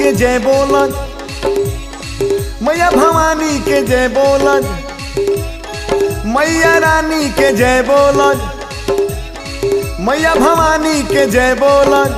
के जय बोलन मैया भवानी के जय बोलन मैया रानी के जय बोलन मैया भवानी के जय बोलन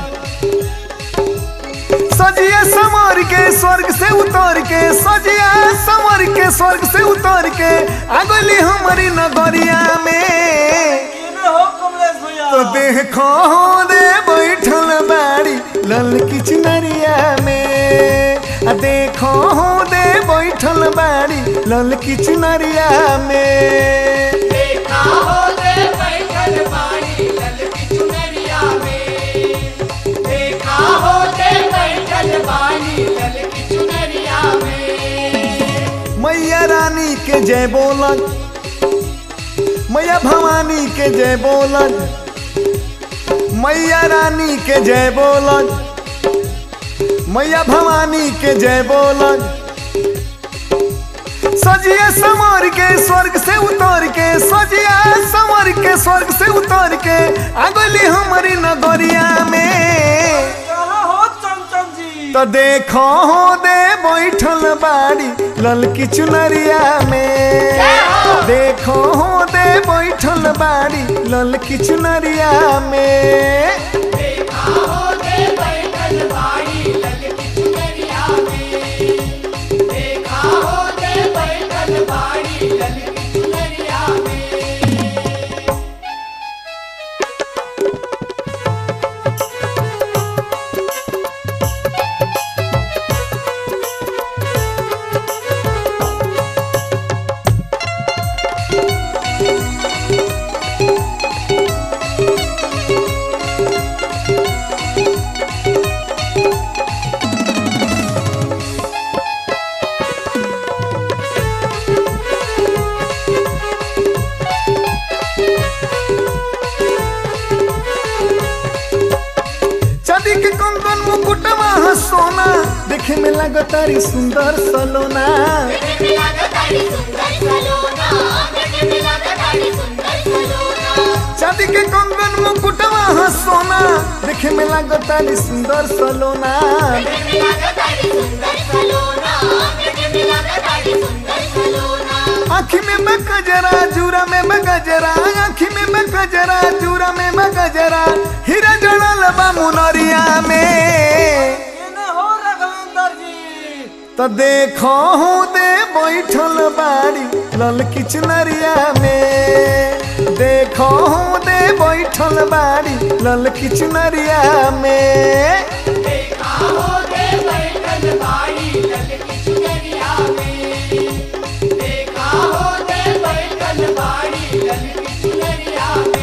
सजिया समर के स्वर्ग से उतर के सजिया समर के स्वर्ग से उतर के आगली हमारी नगरिया में केने हो कमलेश भैया तो देखो दे बैठल बाड़ी लल की चुनरिया में आ देखो दे बैठल बाड़ी लल की चुनरिया में देखा हो दे बैठल बाड़ी ललकी चुनरिया में देखा हो दे बैठल बाड़ी ललकी चुनरिया में मैया रानी के जय बोलन मैया भवानी के जय बोलन मैया रानी के जय बोलन मैया भवानी के जय बोलन सजिया समर के स्वर्ग से उतर के सजिया समर के स्वर्ग से उतर के आगली हमारी नगरिया में कहाँ हो चमचम जी तो देखो हो दे बैठल बाड़ी ललकी चुनरिया में देखो हो दे बैठल बाड़ी ललकी चुनरिया में देखा हो दे बैठल बाड़ी ललकी चुनरिया में देखा हो दे बैठल बाड़ी ललकी चुनरिया में चांदी के कंगन मुकुटवा ह सोना देखे में लगतारी सुंदर सलोना देखे में लागताड़ी सुंदर सलोना देखे में लागताड़ी सुंदर सलोना चांदी के कंगन मुकुटवा ह सोना देखे में लगतारी सुंदर सलोना देखे में लागताड़ी सुंदर सलोना देखे में लागताड़ी सुंदर सलोना आँखी में मैं गजरा जूरा में मैं गजरा आँखी में मैं गजरा जूरा में मैं गजरा हीरा जड़ल बा मुनरिया में केने हो राघवेंद्र जी तो देखो हूँ दे बैठल बाड़ी ललकी चुनरिया में देखो हूँ दे बैठल बाड़ी ललकी चुनरिया में देखा हो दे बैठल बाड़ी ललकी चुनरिया में देखा हो दे बैठल बाड़ी ललकी चुनरिया में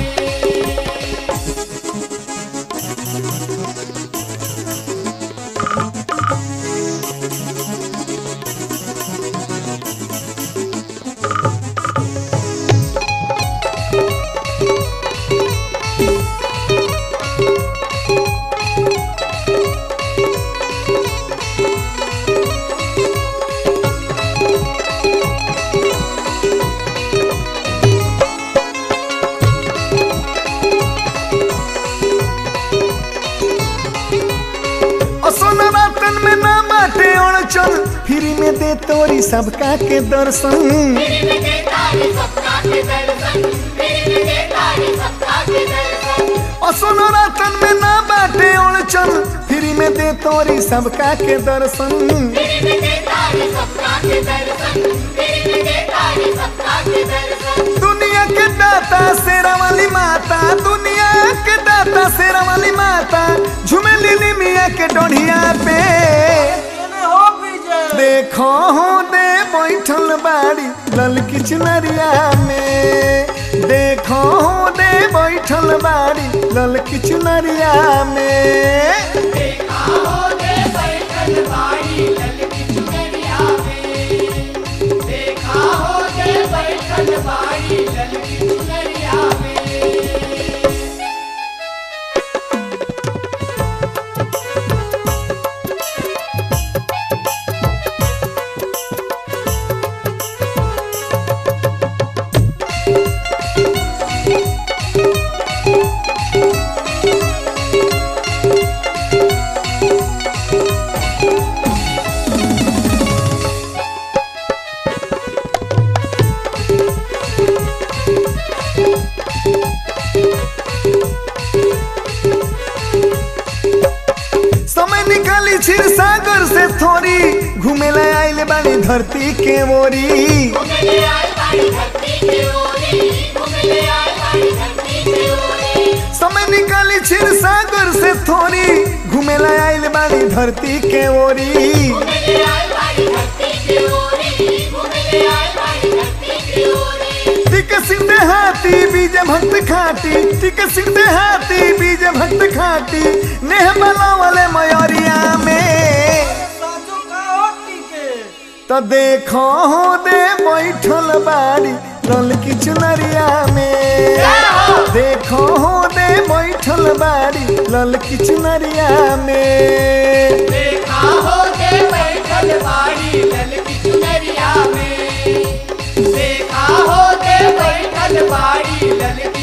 असोन रातन में ना बाटे अड़चन फ्री में दे तोरी सबका के दर्शन मेरे में देता है सबका के दर्शन मेरे में देता है सबका के दर्शन असोन रातन में ना बाटे अड़चन फ्री में दे तोरी सबका के दर्शन मेरे में देता है सबका के दर्शन मेरे में देता है सबका के दर्शन दुनिया के दाता शेरा वाली माता दुनिया के दाता शेरा वाली माता झूमे लिली मिया के डोढ़िया पे केने हो विजय देखो हूँ दे बैठल बाड़ी ललकी चुनरिया में देखो हूँ दे बैठल बाड़ी ललकी चुनरिया में देखा हो दे बैठल बाड़ी ललकी चुनरिया में देखा हो दे बैठल बाड़ी ललकी चुनरिया में क्षीर सागर से थोड़ी घूमेला आइल बानी धरती के ओरी घूमले आए बाड़ी धरती के ओरी घूमले आए बाड़ी धरती के ओरी समय निकाली क्षीर सागर से थोड़ी घूमेला आइल बानी धरती के ओरी घूमले आए बाड़ी धरती के ओरी घूमले आए बाड़ी धरती के ओरी टिक सिंह हाथी बीज भक्त खाटी टिक सिंह हाथी बीज भक्त खाटी नेह वाले मयरिया में साचो का हो टीके तो देखो हो दे बैठल बाड़ी ललकी चुनरिया में देखो हो दे बैठल बाड़ी ललकी चुनरिया में देखा हो दे बैठल बाड़ी लल की चुनरिया में देखा हो दे बैठल बाड़ी लल की